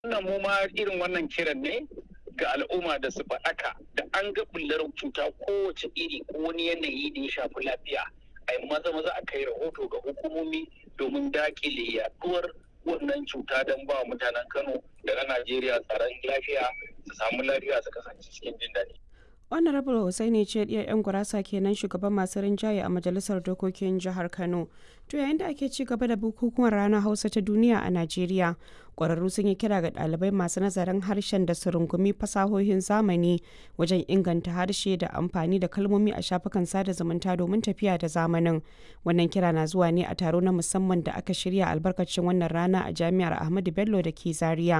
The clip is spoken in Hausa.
Wannan mu ma irin wannan kiran ne ga al'umma da su faɗaka da an ga bullar cuta kowace iri ko wani yanayi da ya shafi lafiya a yi maza maza a kai rahoto ga hukumomi domin dakile yaduwar wannan cuta don ba mutanen Kano da na Najeriya tsaron lafiya su samu lafiya su kasance cikin jin daɗi. honorable hussaini ce ɗiyar 'yan gurasa kenan shugaban masu rinjaye a majalisar dokokin jihar kano to yayin da ake ci gaba da bukukuwan ranar hausa ta duniya a najeriya ƙwararru sun yi kira ga ɗalibai masu nazarin harshen da su rungumi fasahohin zamani wajen inganta harshe da amfani da kalmomi a shafukan sada zumunta domin tafiya da zamanin wannan kira na zuwa ne a taro na musamman da aka shirya albarkacin wannan rana a jami'ar ahmadu bello da ke zaria